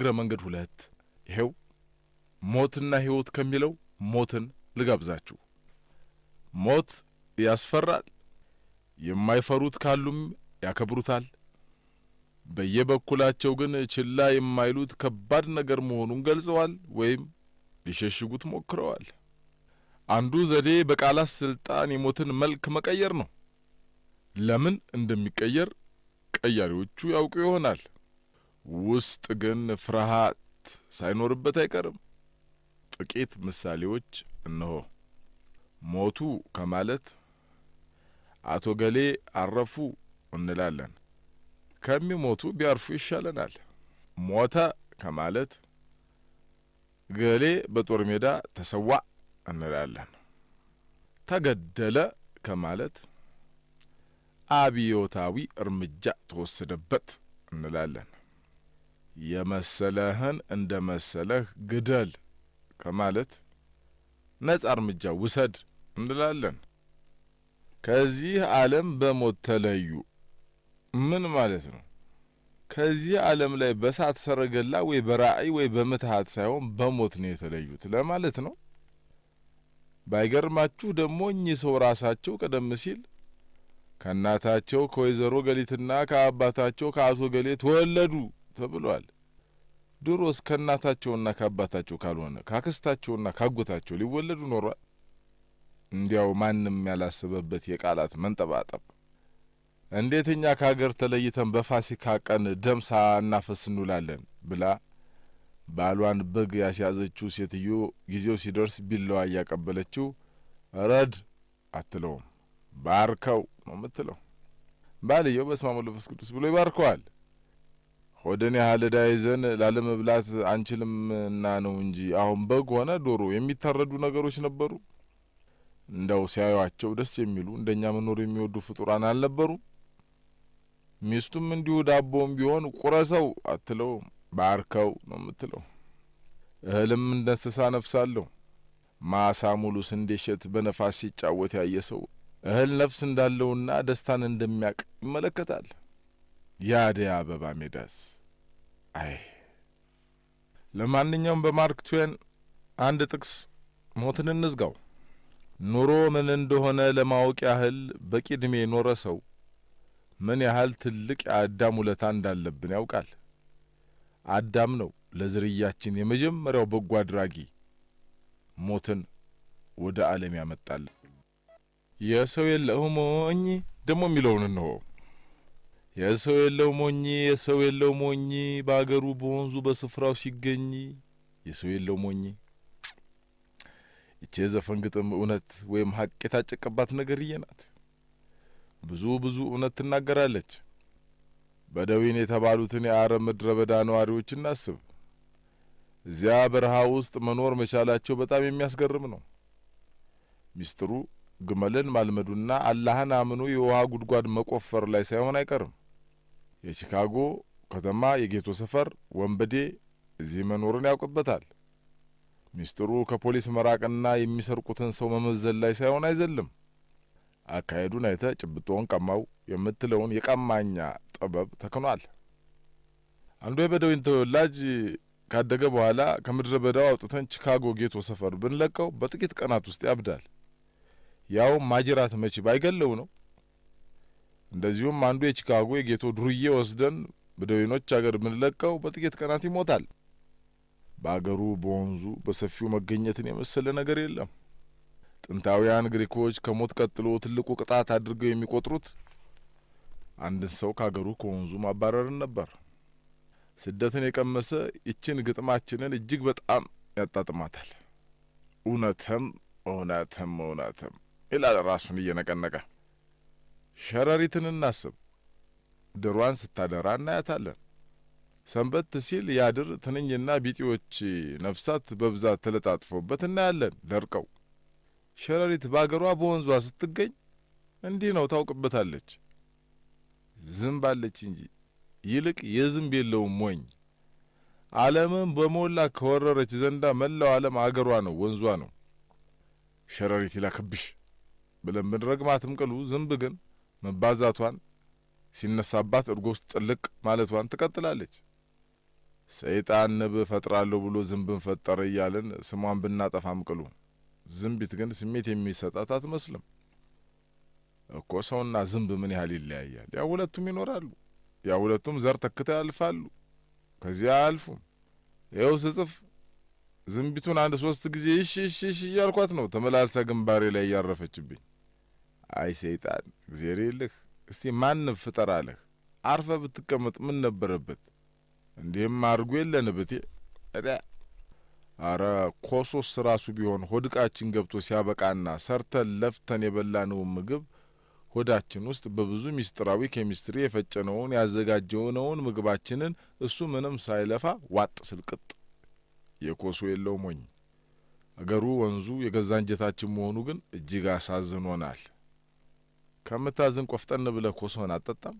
በእግረ መንገድ ሁለት ይሄው ሞትና ሕይወት ከሚለው ሞትን ልጋብዛችሁ። ሞት ያስፈራል። የማይፈሩት ካሉም ያከብሩታል። በየበኩላቸው ግን ችላ የማይሉት ከባድ ነገር መሆኑን ገልጸዋል ወይም ሊሸሽጉት ሞክረዋል። አንዱ ዘዴ በቃላት ስልጣን የሞትን መልክ መቀየር ነው። ለምን እንደሚቀየር ቀያሪዎቹ ያውቁ ይሆናል። ውስጥ ግን ፍርሃት ሳይኖርበት አይቀርም። ጥቂት ምሳሌዎች እነሆ። ሞቱ ከማለት አቶ ገሌ አረፉ እንላለን። ከሚሞቱ ቢያርፉ ይሻለናል። ሞተ ከማለት ገሌ በጦር ሜዳ ተሰዋ እንላለን። ተገደለ ከማለት አብዮታዊ እርምጃ ተወሰደበት እንላለን። የመሰለህን እንደ መሰለህ ግደል ከማለት ነጻ እርምጃ ውሰድ እንላለን። ከዚህ ዓለም በሞት ተለዩ ምን ማለት ነው? ከዚህ ዓለም ላይ በሳት ሰረገላ ወይ በራእይ ወይ በምትሃት ሳይሆን በሞት ነው የተለዩት ለማለት ነው። ባይገርማችሁ ደግሞ እኚህ ሰው ራሳቸው ቀደም ሲል ከእናታቸው ከወይዘሮ ገሊትና ከአባታቸው ከአቶ ገሌ ተወለዱ ተብሏል። ድሮስ ከእናታቸውና ከአባታቸው ካልሆነ ካክስታቸውና ካጎታቸው ሊወለዱ ኖሯል። እንዲያው ማንም ያላሰበበት የቃላት መንጠባጠብ። እንዴት እኛ ከአገር ተለይተን በፋሲካ ቀን ደም ሳናፈስ እንውላለን ብላ ባሏን በግ ያስያዘችው ሴትዮ ጊዜው ሲደርስ ቢላዋ እያቀበለችው ረድ አትለውም፣ ባርከው ነው የምትለው። ባልየው በስመ አብ ወወልድ ወመንፈስ ቅዱስ ብሎ ይባርከዋል። ሆድን ያህል ዕዳ ይዘን ላለመብላት አንችልምና ነው እንጂ አሁን በግ ሆነ ዶሮ የሚታረዱ ነገሮች ነበሩ። እንደው ሲያዩአቸው ደስ የሚሉ እንደኛ መኖር የሚወዱ ፍጡራን አልነበሩ። ሚስቱም እንዲሁ ዳቦም ቢሆን ቁረሰው አትለውም፣ ባርከው ነው የምትለው። እህልም እንደ እንስሳ ነፍስ አለው። ማሳ ሙሉ ስንዴ እሸት በነፋስ ሲጫወት ያየ ሰው እህል ነፍስ እንዳለውና ደስታን እንደሚያቅ ይመለከታል። የአደይ አበባ ሜዳስ? አይ ለማንኛውም በማርክ ትዌን አንድ ጥቅስ ሞትን እንዝጋው። ኑሮ ምን እንደሆነ ለማወቅ ያህል በቂ ዕድሜ የኖረ ሰው ምን ያህል ትልቅ የአዳም ውለታ እንዳለብን ያውቃል። አዳም ነው ለዝርያችን የመጀመሪያው በጎ አድራጊ ሞትን ወደ ዓለም ያመጣል። የሰው የለው ሞኝ ደግሞ የሚለውን እንሆ የሰው የለው ሞኝ የሰው የለው ሞኝ በአገሩ በወንዙ በስፍራው ሲገኝ የሰው የለው ሞኝ። ይቼ ዘፈን ግጥም እውነት ወይም ሀቅ የታጨቀባት ነገርዬ ናት። ብዙ ብዙ እውነት ትናገራለች። በደዊን የተባሉትን የአረብ ምድረ በዳ ነዋሪዎች እናስብ። እዚያ በረሃ ውስጥ መኖር መቻላቸው በጣም የሚያስገርም ነው። ሚስጥሩ ግመልን ማልመዱና አላህን አምኖ የውሃ ጉድጓድ መቆፈር ላይ ሳይሆን አይቀርም። የቺካጎ ከተማ የጌቶ ሰፈር ወንበዴ እዚህ መኖርን ያውቅበታል። ሚስጥሩ ከፖሊስ መራቅና የሚሰርቁትን ሰው መመዘን ላይ ሳይሆን አይዘልም። አካሄዱን አይተ ጭብጦውን ቀማው የምትለውን የቀማኛ ጥበብ ተክኗል። አንዱ የበደዊን ተወላጅ ካደገ በኋላ ከምድረ በዳው አውጥተን ቺካጎ ጌቶ ሰፈር ብንለቀው በጥቂት ቀናት ውስጥ ያብዳል። ያውም ማጅራት መቺ ባይገለው ነው። እንደዚሁም አንዱ የቺካጎ የጌቶ ዱርዬ ወስደን በደዊኖች አገር ብንለቀው በጥቂት ቀናት ይሞታል። በአገሩ በወንዙ በሰፊው መገኘትን የመሰለ ነገር የለም። ጥንታውያን ግሪኮች ከሞት ቀጥሎ ትልቁ ቅጣት አድርገው የሚቆጥሩት አንድን ሰው ከአገሩ ከወንዙ ማባረርን ነበር። ስደትን የቀመሰ ይችን ግጥማችንን እጅግ በጣም ያጣጥማታል። እውነትም እውነትም እውነትም ይላል ራሱን እየነቀነቀ። ሸረሪትን እናስብ። ድሯን ስታደራ እናያታለን። ሰንበት ሲል ያድር ትንኝና ቢጤዎች ነፍሳት በብዛት ተለጣጥፈውበት እናያለን ደርቀው። ሸረሪት በአገሯ በወንዟ ስትገኝ እንዲህ ነው ታውቅበታለች። ዝንብ አለች እንጂ ይልቅ የዝንብ የለውም ሞኝ። ዓለምን በሞላ ከወረረች ዘንዳ መላው ዓለም አገሯ ነው፣ ወንዟ ነው። ሸረሪት ይላክብሽ ብለን ብንረግማትም ቅሉ ዝንብ ግን መባዛቷን ሲነሳባት እርጎ ውስጥ ጥልቅ ማለቷን ትቀጥላለች። ሰይጣን ንብ እፈጥራለሁ ብሎ ዝንብን ፈጠረ እያልን ስሟን ብናጠፋም ቅሉ ዝንቢት ግን ስሜት የሚሰጣት አትመስልም እኮ። ሰውና ዝንብ ምን ያህል ይለያያል? ያ ሁለቱም ይኖራሉ። ያ ሁለቱም ዘር ተክተው ያልፋሉ። ከዚያ አያልፉም። ይኸው ስጽፍ ዝንቢቱን አንድ ሶስት ጊዜ እሺ እሺ እሺ እያልኳት ነው ተመላልሳ ግንባሬ ላይ እያረፈችብኝ። አይ ሰይጣን እግዜር የልህ እስቲ ማንም ፍጠር አለህ? አርፈ ብትቀመጥ ምን ነበረበት? እንዲህም አድርጎ የለን ብቴ አረ ኮሶስ ራሱ ቢሆን ሆድቃችን ገብቶ ሲያበቃና ሰርተን ለፍተን የበላነውን ምግብ ሆዳችን ውስጥ በብዙ ሚስጥራዊ ኬሚስትሪ የፈጨነውን ያዘጋጀነውን ምግባችንን እሱ ምንም ሳይለፋ ዋጥ ስልቅጥ የኮሶ የለው ሞኝ አገሩ ወንዙ የገዛ እንጀታችን መሆኑ ግን እጅግ አሳዝኖናል። ከምታዝን ቆፍጠን ብለህ ኮሶህን አጠጣም።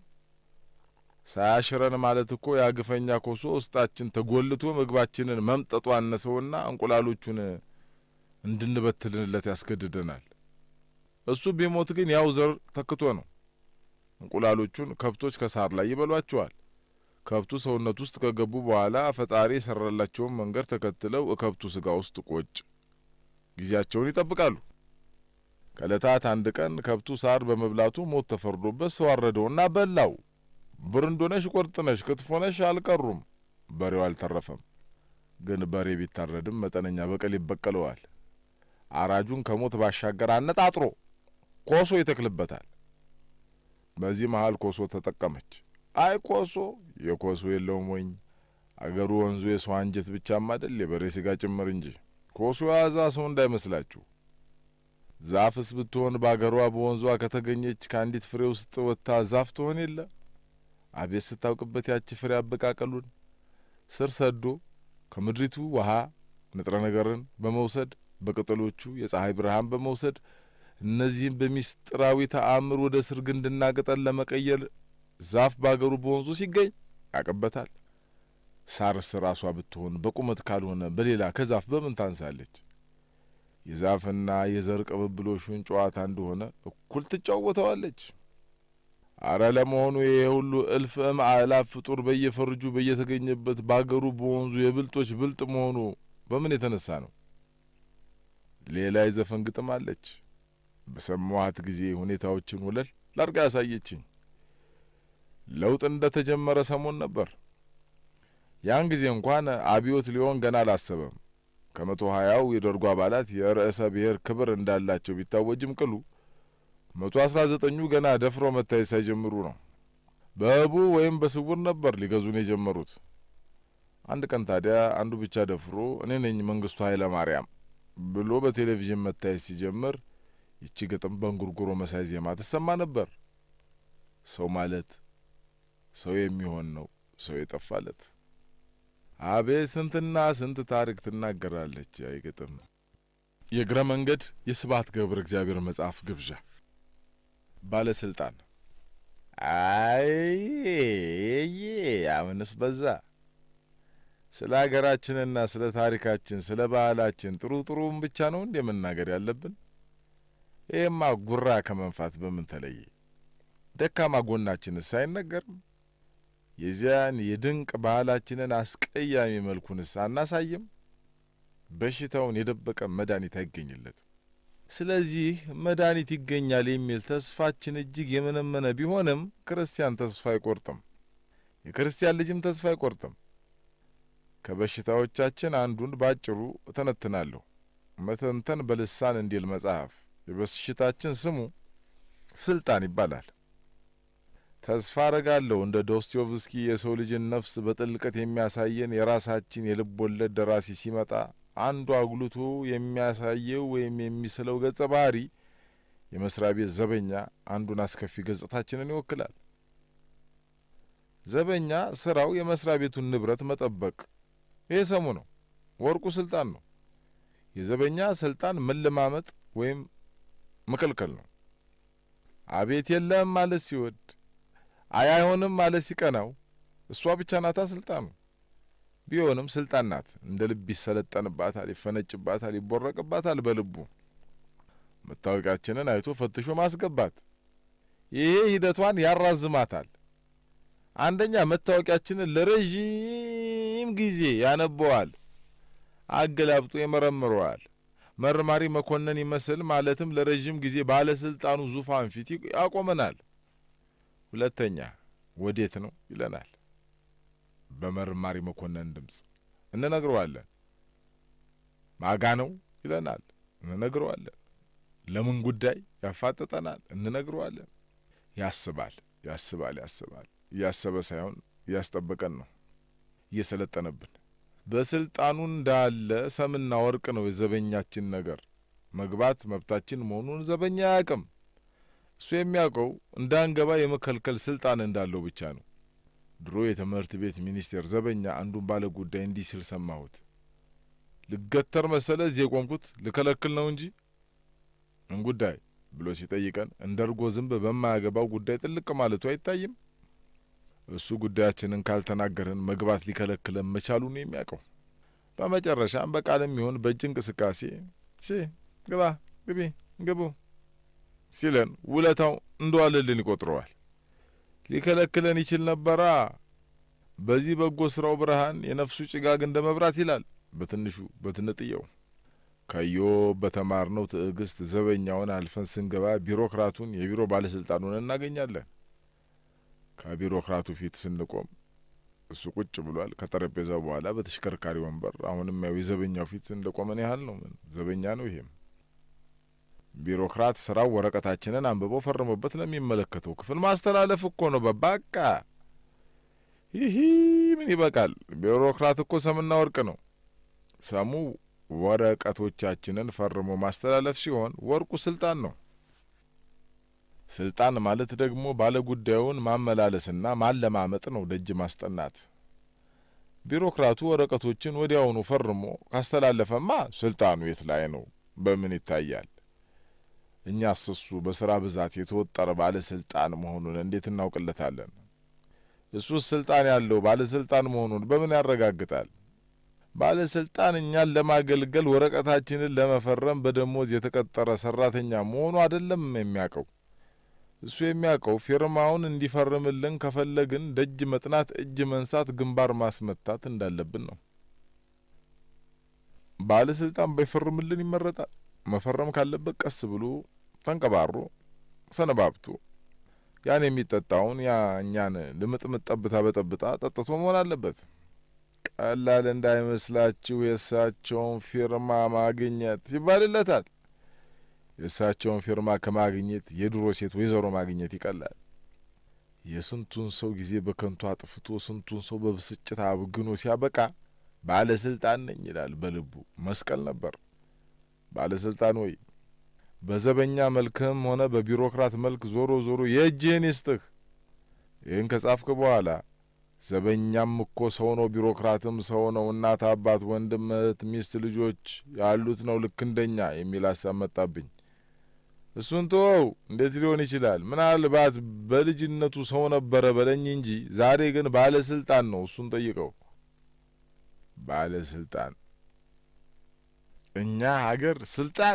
ሳያሽረን ማለት እኮ የአግፈኛ ኮሶ ውስጣችን ተጎልቶ ምግባችንን መምጠጡ አነሰውና እንቁላሎቹን እንድንበትልንለት ያስገድደናል። እሱ ቢሞት ግን ያው ዘር ተክቶ ነው። እንቁላሎቹን ከብቶች ከሳር ላይ ይበሏቸዋል። ከብቱ ሰውነት ውስጥ ከገቡ በኋላ ፈጣሪ የሰራላቸውን መንገድ ተከትለው እከብቱ ስጋ ውስጥ ቆጭ ጊዜያቸውን ይጠብቃሉ። ከእለታት አንድ ቀን ከብቱ ሳር በመብላቱ ሞት ተፈርዶበት ሰው አረደውና በላው። ብርንዶነሽ፣ ቆርጥነሽ፣ ክትፎነሽ አልቀሩም። በሬው አልተረፈም። ግን በሬ ቢታረድም መጠነኛ በቀል ይበቀለዋል። አራጁን ከሞት ባሻገር አነጣጥሮ ኮሶ ይተክልበታል። በዚህ መሀል ኮሶ ተጠቀመች። አይ ኮሶ የኮሶ የለውም ወኝ አገሩ ወንዙ የሰው አንጀት ብቻም አይደል የበሬ ስጋ ጭምር እንጂ ኮሶ የያዛ ሰው እንዳይመስላችሁ። ዛፍስ ብትሆን በአገሯ በወንዟ ከተገኘች ከአንዲት ፍሬ ውስጥ ወጥታ ዛፍ ትሆን የለ አቤት ስታውቅበት ያቺ ፍሬ አበቃቀሉን ስር ሰዶ ከምድሪቱ ውሃ ንጥረ ነገርን በመውሰድ በቅጠሎቹ የፀሐይ ብርሃን በመውሰድ እነዚህም በሚስጥራዊ ተአምር ወደ ስር ግንድና ቅጠል ለመቀየር ዛፍ ባገሩ በወንዙ ሲገኝ ያቅበታል። ሳርስ ራሷ ብትሆን በቁመት ካልሆነ በሌላ ከዛፍ በምን ታንሳለች? የዛፍና የዘር ቅብብሎሹን ጨዋታ እንደሆነ እኩል ትጫወተዋለች። አረ ለመሆኑ ይሄ ሁሉ እልፍ እምአእላፍ ፍጡር በየፈርጁ በየተገኘበት ባገሩ በወንዙ የብልጦች ብልጥ መሆኑ በምን የተነሳ ነው? ሌላ የዘፈን ግጥም አለች። በሰማኋት ጊዜ ሁኔታዎችን ወለል ላርጋ ያሳየችኝ። ለውጥ እንደ ተጀመረ ሰሞን ነበር። ያን ጊዜ እንኳን አብዮት ሊሆን ገና አላሰበም። ከመቶ ሀያው የደርጉ አባላት የርዕሰ ብሔር ክብር እንዳላቸው ቢታወጅም ቅሉ መቶ አስራ ዘጠኙ ገና ደፍሮ መታየት ሳይጀምሩ ነው። በህቡ ወይም በስውር ነበር ሊገዙን የጀመሩት። አንድ ቀን ታዲያ አንዱ ብቻ ደፍሮ እኔ ነኝ መንግስቱ ኃይለ ማርያም ብሎ በቴሌቪዥን መታየት ሲጀምር ይቺ ግጥም በእንጉርጉሮ መሳይ ዜማ ትሰማ ነበር። ሰው ማለት ሰው የሚሆን ነው ሰው የጠፋለት። አቤት ስንትና ስንት ታሪክ ትናገራለች ያይ ግጥም። የእግረ መንገድ የስብሐት ገብረ እግዚአብሔር መጽሐፍ ግብዣ ባለስልጣን አይ አሁንስ በዛ። ስለ ሀገራችንና ስለ ታሪካችን ስለ ባህላችን ጥሩ ጥሩም ብቻ ነው እንዴ መናገር ያለብን? ይህማ ጉራ ከመንፋት በምን ተለየ? ደካማ ጎናችንስ አይነገርም? የዚያን የድንቅ ባህላችንን አስቀያሚ መልኩንስ አናሳይም? በሽታውን የደበቀ መድኃኒት አይገኝለትም። ስለዚህ መድኃኒት ይገኛል የሚል ተስፋችን እጅግ የመነመነ ቢሆንም ክርስቲያን ተስፋ አይቆርጥም። የክርስቲያን ልጅም ተስፋ አይቆርጥም። ከበሽታዎቻችን አንዱን ባጭሩ እተነትናለሁ። መተንተን በልሳን እንዲል መጽሐፍ የበሽታችን ስሙ ስልጣን ይባላል። ተስፋ አረጋለሁ እንደ ዶስቶቭስኪ የሰው ልጅን ነፍስ በጥልቀት የሚያሳየን የራሳችን የልብ ወለድ ደራሲ ሲመጣ አንዱ አጉልቶ የሚያሳየው ወይም የሚስለው ገጸ ባህሪ የመስሪያ ቤት ዘበኛ አንዱን አስከፊ ገጽታችንን ይወክላል። ዘበኛ ስራው የመስሪያ ቤቱን ንብረት መጠበቅ፣ ይሄ ሰሙ ነው፣ ወርቁ ስልጣን ነው። የዘበኛ ስልጣን መለማመጥ ወይም መከልከል ነው። አቤት የለም ማለት ሲወድ፣ አይ አይሆንም ማለት ሲቀናው፣ እሷ ብቻ ናታ ስልጣኑ። ቢሆንም ስልጣን ናት። እንደ ልብ ይሰለጠንባታል፣ ይፈነጭባታል፣ ይቦረቅባታል። በልቡ መታወቂያችንን አይቶ ፈትሾ ማስገባት፣ ይሄ ሂደቷን ያራዝማታል። አንደኛ መታወቂያችንን ለረዥም ለረዥም ጊዜ ያነበዋል፣ አገላብጦ ይመረምረዋል። መርማሪ መኮንን ይመስል ማለትም ለረዥም ጊዜ ባለስልጣኑ ዙፋን ፊት ያቆመናል። ሁለተኛ ወዴት ነው ይለናል። በመርማሪ መኮንን ድምፅ እንነግረዋለን። ማጋ ነው ይለናል። እንነግረዋለን። ለምን ጉዳይ ያፋጠጠናል። እንነግረዋለን። ያስባል ያስባል ያስባል። እያሰበ ሳይሆን እያስጠበቀን ነው፣ እየሰለጠነብን በስልጣኑ እንዳለ ሰምና ወርቅ ነው የዘበኛችን ነገር። መግባት መብታችን መሆኑን ዘበኛ አያውቅም። እሱ የሚያውቀው እንዳንገባ የመከልከል ስልጣን እንዳለው ብቻ ነው። ድሮ የትምህርት ቤት ሚኒስቴር ዘበኛ አንዱን ባለ ጉዳይ እንዲህ ሲል ሰማሁት። ልገተር መሰለ እዚህ የቆምኩት ልከለክል ነው እንጂ ምን ጉዳይ ብሎ ሲጠይቀን እንደ እርጎ ዝንብ በማያገባው ጉዳይ ጥልቅ ማለቱ አይታይም። እሱ ጉዳያችንን ካልተናገርን መግባት ሊከለክለን መቻሉን የሚያውቀው በመጨረሻም በቃልም ይሁን በእጅ እንቅስቃሴ ሲ ግባ፣ ግቢ፣ ግቡ ሲለን ውለታው እንደዋለልን ይቆጥረዋል። ሊከለክለን ይችል ነበራ። በዚህ በጎ ስራው ብርሃን የነፍሱ ጭጋግ እንደ መብራት ይላል በትንሹ በትንጥየው። ከኢዮብ በተማርነው ትዕግስት ዘበኛውን አልፈን ስንገባ ቢሮክራቱን የቢሮ ባለስልጣኑን እናገኛለን። ከቢሮክራቱ ፊት ስንቆም እሱ ቁጭ ብሏል። ከጠረጴዛው በኋላ በተሽከርካሪ ወንበር አሁንም ያው የዘበኛው ፊት እንደ ቆመን ያህል ነው። ምን ዘበኛ ነው ይሄም። ቢሮክራት ስራው ወረቀታችንን አንብበው ፈርሞበት ለሚመለከተው ክፍል ማስተላለፍ እኮ ነው። በባቃ ይህ ምን ይበቃል። ቢሮክራት እኮ ሰምና ወርቅ ነው። ሰሙ ወረቀቶቻችንን ፈርሞ ማስተላለፍ ሲሆን ወርቁ ስልጣን ነው። ስልጣን ማለት ደግሞ ባለጉዳዩን ማመላለስና ማለማመጥ ነው፣ ደጅ ማስጠናት። ቢሮክራቱ ወረቀቶችን ወዲያውኑ ፈርሞ ካስተላለፈማ ስልጣኑ የት ላይ ነው? በምን ይታያል? እኛስ እሱ በስራ ብዛት የተወጠረ ባለስልጣን መሆኑን እንዴት እናውቅለታለን? እሱስ ስልጣን ያለው ባለስልጣን መሆኑን በምን ያረጋግጣል? ባለስልጣን እኛን ለማገልገል ወረቀታችንን ለመፈረም በደሞዝ የተቀጠረ ሰራተኛ መሆኑ አይደለም የሚያውቀው። እሱ የሚያውቀው ፊርማውን እንዲፈርምልን ከፈለግን ደጅ መጥናት፣ እጅ መንሳት፣ ግንባር ማስመታት እንዳለብን ነው። ባለስልጣን ባይፈርምልን ይመረጣል። መፈረም ካለበት ቀስ ብሎ ተንቀባሮ ሰነባብቶ ያን የሚጠጣውን ያ እኛን ልምጥምጥ ጠብታ በጠብጣ ጠጥቶ መሆን አለበት። ቀላል እንዳይመስላችሁ የእሳቸውን ፊርማ ማግኘት ይባልለታል። የእሳቸውን ፊርማ ከማግኘት የድሮ ሴት ወይዘሮ ማግኘት ይቀላል። የስንቱን ሰው ጊዜ በከንቱ አጥፍቶ ስንቱን ሰው በብስጭት አብግኖ ሲያበቃ ባለስልጣን ነኝ ይላል በልቡ። መስቀል ነበር። ባለስልጣን ወይ በዘበኛ መልክህም ሆነ በቢሮክራት መልክ ዞሮ ዞሮ የእጅህን ይስጥህ። ይህን ከጻፍክ በኋላ ዘበኛም እኮ ሰው ነው፣ ቢሮክራትም ሰው ነው፣ እናት፣ አባት፣ ወንድም፣ እህት፣ ሚስት፣ ልጆች ያሉት ነው ልክ እንደኛ የሚል ሀሳብ መጣብኝ። እሱን ተወው፣ እንዴት ሊሆን ይችላል? ምናልባት በልጅነቱ ሰው ነበረ በለኝ እንጂ ዛሬ ግን ባለስልጣን ነው። እሱን ጠይቀው። ባለስልጣን እኛ ሀገር ስልጣን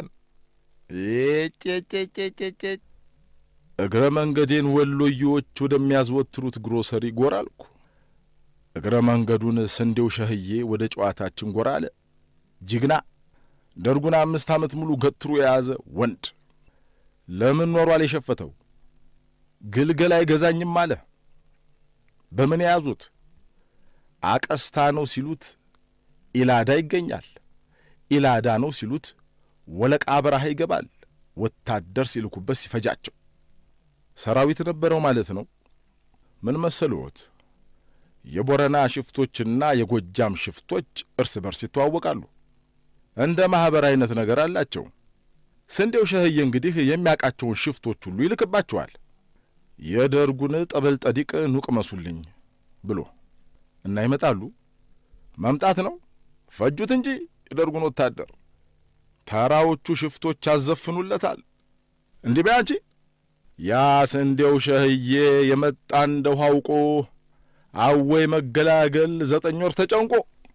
ጭጭጭጭጭጭ እግረ መንገዴን ወሎዬዎች ወደሚያዘወትሩት ግሮሰሪ ጎራ አልኩ። እግረ መንገዱን ስንዴው ሸህዬ ወደ ጨዋታችን ጎራ አለ። ጅግና ደርጉን አምስት ዓመት ሙሉ ገትሮ የያዘ ወንድ ለምን ኖሯል የሸፈተው? ግልገል አይገዛኝም አለ። በምን የያዙት? አቀስታ ነው ሲሉት ኢላዳ ይገኛል። ኢላዳ ነው ሲሉት ወለቃ በረሃ ይገባል። ወታደር ሲልኩበት ሲፈጃቸው ሰራዊት ነበረው ማለት ነው። ምን መሰልዎት? የቦረና ሽፍቶችና የጎጃም ሽፍቶች እርስ በርስ ይተዋወቃሉ። እንደ ማኅበር አይነት ነገር አላቸው። ስንዴው ሸህዬ እንግዲህ የሚያውቃቸውን ሽፍቶች ሁሉ ይልክባቸዋል። የደርጉን ጠበል ጠዲቅ ኑቅ መሱልኝ ብሎ እና ይመጣሉ። መምጣት ነው ፈጁት እንጂ የደርጉን ወታደር ተራዎቹ ሽፍቶች ያዘፍኑለታል። እንዲህ በይ አንቺ ያ ስንዴው ሸህዬ የመጣ እንደው አውቆ አወይ መገላገል ዘጠኝ ወር ተጨንቆ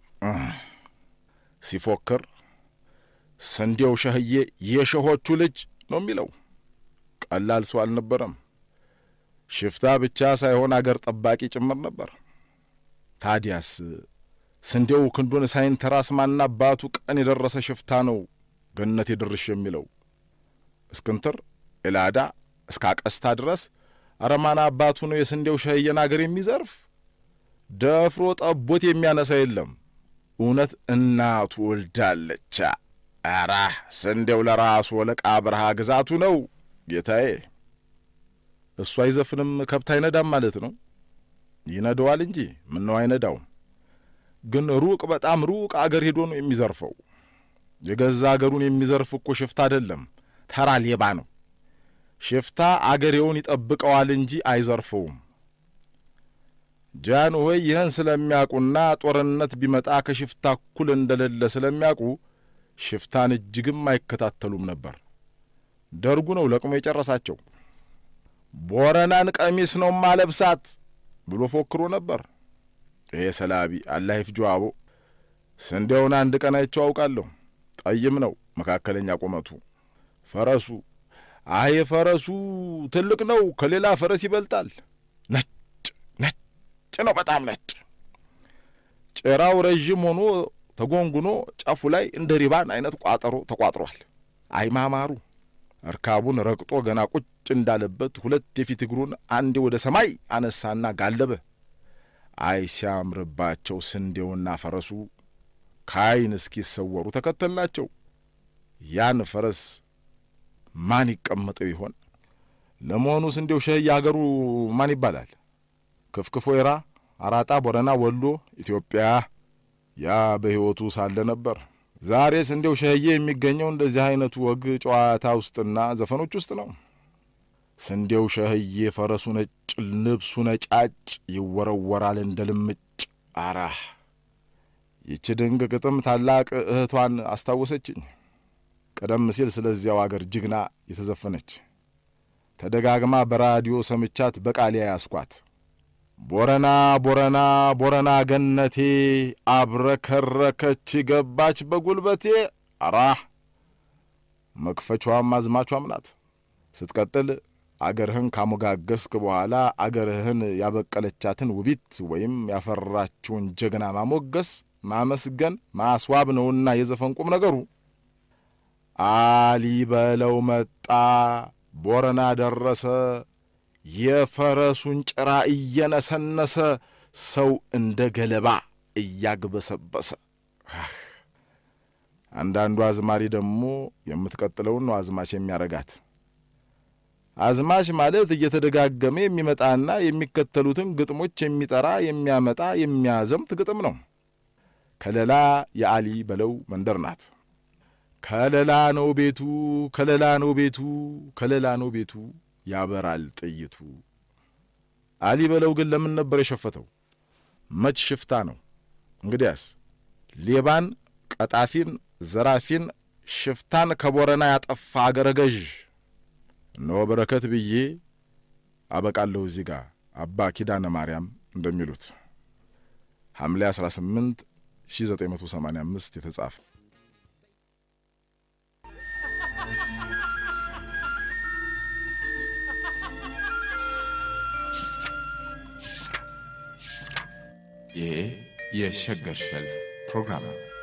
ሲፎክር ስንዴው ሸህዬ የሸሆቹ ልጅ ነው የሚለው። ቀላል ሰው አልነበረም። ሽፍታ ብቻ ሳይሆን አገር ጠባቂ ጭምር ነበር። ታዲያስ ስንዴው ክንዱን ሳይንተራስ ማና አባቱ ቀን የደረሰ ሽፍታ ነው ገነት የድርሽ የሚለው እስክንትር ኤላዳ እስከ አቀስታ ድረስ አረማና አባቱ ነው የስንዴው ሸህየን አገር የሚዘርፍ ደፍሮ ጠቦት የሚያነሳ የለም። እውነት እናቱ ወልዳለቻ። አራ ስንዴው ለራሱ ወለቃ በረሃ ግዛቱ ነው ጌታዬ። እሱ አይዘፍንም ከብት አይነዳም ማለት ነው። ይነደዋል እንጂ ምነው አይነዳውም። ግን ሩቅ በጣም ሩቅ አገር ሄዶ ነው የሚዘርፈው። የገዛ አገሩን የሚዘርፍ እኮ ሽፍታ አይደለም፣ ተራ ሌባ ነው። ሽፍታ አገሬውን ይጠብቀዋል እንጂ አይዘርፈውም። ጃን ሆይ ይህን ስለሚያውቁና ጦርነት ቢመጣ ከሽፍታ እኩል እንደሌለ ስለሚያውቁ ሽፍታን እጅግም አይከታተሉም ነበር። ደርጉ ነው ለቅሞ የጨረሳቸው። ቦረናን ቀሚስ ነው ማለብሳት ብሎ ፎክሮ ነበር። ይሄ ሰላቢ አላህ ይፍጆ አቦ። ስንዴውን አንድ ቀን አይቼው አውቃለሁ። ጠይም ነው፣ መካከለኛ ቁመቱ። ፈረሱ አይ ፈረሱ ትልቅ ነው፣ ከሌላ ፈረስ ይበልጣል። ነጭ ነጭ ነው፣ በጣም ነጭ። ጭራው ረዥም ሆኖ ተጎንጉኖ ጫፉ ላይ እንደ ሪባን አይነት ቋጠሮ ተቋጥሯል። አይ ማማሩ! እርካቡን ረግጦ ገና ቁጭ እንዳለበት ሁለት የፊት እግሩን አንዴ ወደ ሰማይ አነሳና ጋለበ። አይ ሲያምርባቸው ስንዴውና ፈረሱ ከአይን እስኪሰወሩ ተከተልናቸው። ያን ፈረስ ማን ይቀመጠው ይሆን? ለመሆኑ ስንዴው ሸህዬ አገሩ ማን ይባላል? ክፍክፍ ወይራ፣ አራጣ፣ ቦረና፣ ወሎ፣ ኢትዮጵያ። ያ በሕይወቱ ሳለ ነበር። ዛሬ ስንዴው ሸህዬ የሚገኘው እንደዚህ አይነቱ ወግ ጨዋታ ውስጥና ዘፈኖች ውስጥ ነው። ስንዴው ሸህዬ ፈረሱ ነጭ፣ ልብሱ ነጫጭ፣ ይወረወራል እንደ ልምጭ። አራህ ይቺ ድንቅ ግጥም ታላቅ እህቷን አስታወሰችኝ። ቀደም ሲል ስለዚያው አገር ጅግና የተዘፈነች ተደጋግማ በራዲዮ ሰምቻት በቃሊያ ያስኳት። ቦረና ቦረና ቦረና ገነቴ አብረከረከች ገባች በጉልበቴ። አራህ መክፈቿም አዝማቿም ናት። ስትቀጥል አገርህን ካሞጋገስክ በኋላ አገርህን ያበቀለቻትን ውቢት ወይም ያፈራችውን ጀግና ማሞገስ፣ ማመስገን፣ ማስዋብ ነውና የዘፈን ቁም ነገሩ። አሊ በለው መጣ ቦረና ደረሰ የፈረሱን ጭራ እየነሰነሰ ሰው እንደ ገለባ እያግበሰበሰ። አንዳንዱ አዝማሪ ደግሞ የምትቀጥለውን ነው አዝማች የሚያረጋት። አዝማች ማለት እየተደጋገመ የሚመጣና የሚከተሉትን ግጥሞች የሚጠራ የሚያመጣ የሚያዘምት ግጥም ነው። ከለላ የአሊ በለው መንደር ናት። ከለላ ነው ቤቱ፣ ከለላ ነው ቤቱ፣ ከለላ ነው ቤቱ ያበራል ጥይቱ። አሊ በለው ግን ለምን ነበር የሸፈተው? መች ሽፍታ ነው? እንግዲያስ ሌባን፣ ቀጣፊን፣ ዘራፊን፣ ሽፍታን ከቦረና ያጠፋ አገረ ገዥ እነሆ በረከት ብዬ አበቃለሁ። እዚህ ጋር አባ ኪዳነ ማርያም እንደሚሉት ሐምሌ 18 1985 የተጻፈ ይሄ የሸገር ሸልፍ ፕሮግራም ነው።